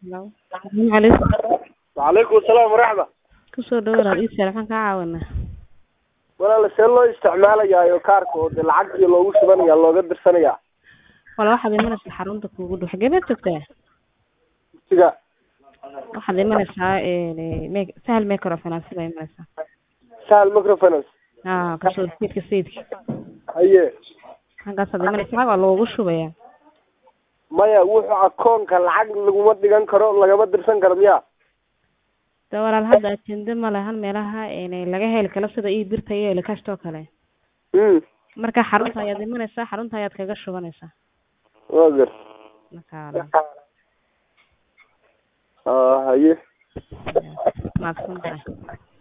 Hello. Assalaamu calaykum. وعليكم السلام ورحمة Kusoo dhawaad ii sheeg maxaan kaa caawinaa? walaal see loo isticmaalayaa kaarka oo dee lacagtii loogu shubanaya looga dirsanaya Wala waxaad imanaysaa xarunta kuugu dhow. Xagee baad joogtaa? siga Waxaad imanaysaa ee me- sahal microfinance baa imanaysaa. sahal microfinance Ah, kasoo sayidka sayidka. haye Halkaasaad imanaysaa waa loogu shubayaa. maya wuxuu akoonka lacag laguma dhigan karo lagama dirsan karo miya De walaal hadda ajende ma lahan meelaha ee laga heli karo sida ii birta iyo elikashtoo kale. mm Marka xarunta ayaad imanaysaa, xarunta ayaad kaga shubanaysaa. waa gar Marka ah haye maadsan tahay.